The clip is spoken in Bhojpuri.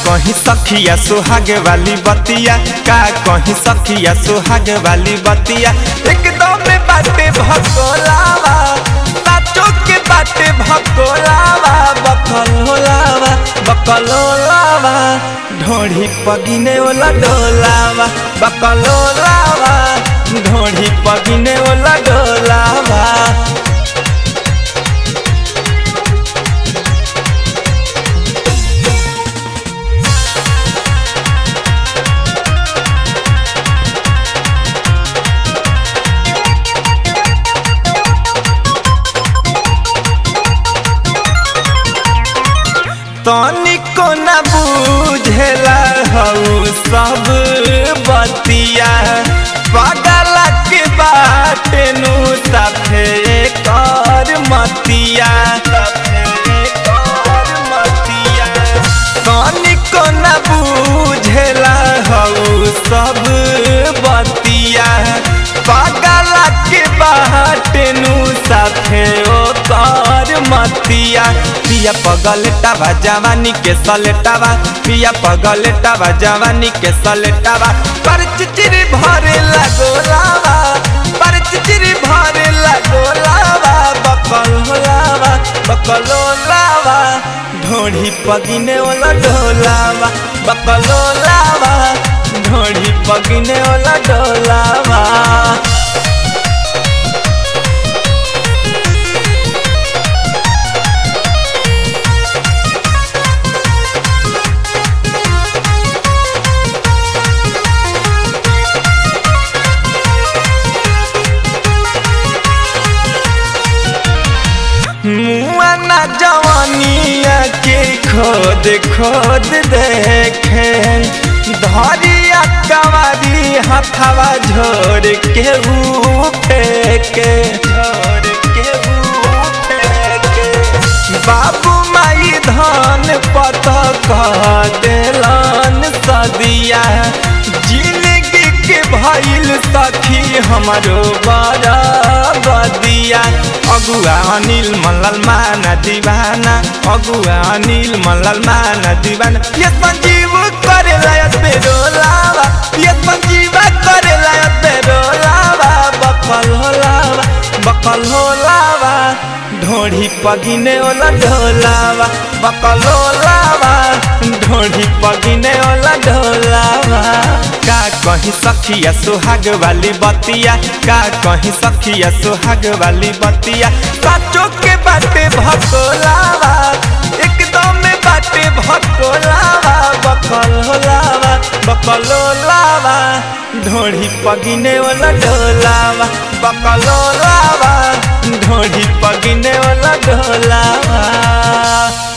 कहीं सखिया सुहाग वाली बतिया का कहीं सखिया सुहाग वाली बतिया एकदम बाटे भकोलावा साचो के बाटे भकोलावा बकल होलावा बकल होलावा ढोढ़ी पगिने ओला डोलावा बकल होलावा ढोढ़ी पगिने ओला डोलावा तनिको न बुझेला हऊ सब बतिया पागल के बाटे नु साफे कर मतिया तनिको न बुझेला हऊ सब बतिया पागल के बाटे नु साफे ओ कर मतिया पिया पगलेटावा जवानी के सलेटावा पिया पगलेटावा जवानी के सलेटावा पर चिचिरी भरे लगोलावा पर चिचिरी भरे लगोलावा बकल होलावा बकलोलावा ढोढ़ी पगिने ओला ढोलावा बकलोलावा ढोढ़ी पगिने ओला ढोलावा मुआना जवानिया के खोद खोद देखे धरिया कवारी हथवा झोर के फेंके झोर के फेंके बाबू माई धान पत कह देलन सदिया जिंदगी के भइल सखी हमारो बड़ा बदिया अगुआ अनिल मल्लल माना दीवाना अगुआ अनिल मल्लल माना दीवाना ये संजीव करे लायत पे डोलावा ये संजीव करे लायत पे डोलावा बकल होलावा बकल होलावा ढोढ़ी पगिने ओला ढोलावा बकल होलावा ढोढ़ी पगिने ओला ढोलावा का कहीं सखिया सुहाग वाली बतिया का कहीं सखिया सुहाग वाली बतिया साचो के बाटे भकोलावा एकदम में बाटे भकोलावा बकल होलावा बकलोलावा ढोढ़ी पगिने वाला ढोलावा बकलोलावा ढोढ़ी पगिने वाला ढोलावा